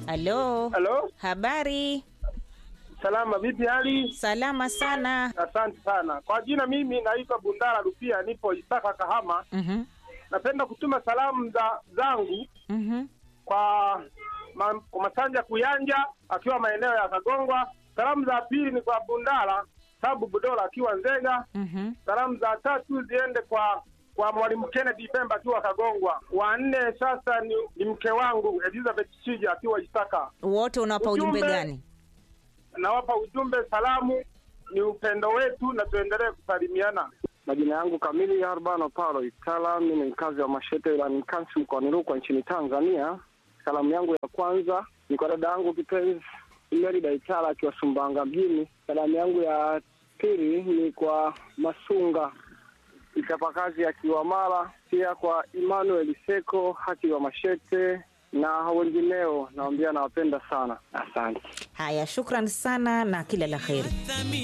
Halo, Halo, habari? salama, vipi hali? Salama sana. Asante sana kwa jina, mimi naitwa Bundara Rupia, nipo Isaka Kahama. Mhm, Napenda kutuma salamu za zangu mhm. kwa ma, kwa Masanja Kuyanja akiwa maeneo ya Kagongwa. Salamu za pili ni kwa Bundara Sabu Budola akiwa Nzega. Mhm. Salamu za tatu ziende kwa kwa mwalimu Kennedy Pemba akiwa Kagongwa. Wa nne sasa ni, ni mke wangu Elizabeth Shija akiwa Isaka. Wote unawapa ujumbe Ujumbe. gani? Nawapa ujumbe, salamu ni upendo wetu na tuendelee kusalimiana. Majina yangu kamili Arbano Paulo Itala, mimi ni mkazi wa Mashete ila ni Kansi mkoani Rukwa nchini Tanzania. Salamu yangu ya kwanza ni kwa dada yangu kipenzi Merida Itala akiwa Sumbanga mjini. Salamu yangu ya pili ni kwa Masunga mchapakazi akiwa Mara, pia kwa Emmanuel Seko akiwa Mashete na wengineo. Naambia nawapenda sana, asante. Haya, shukran sana na kila la heri.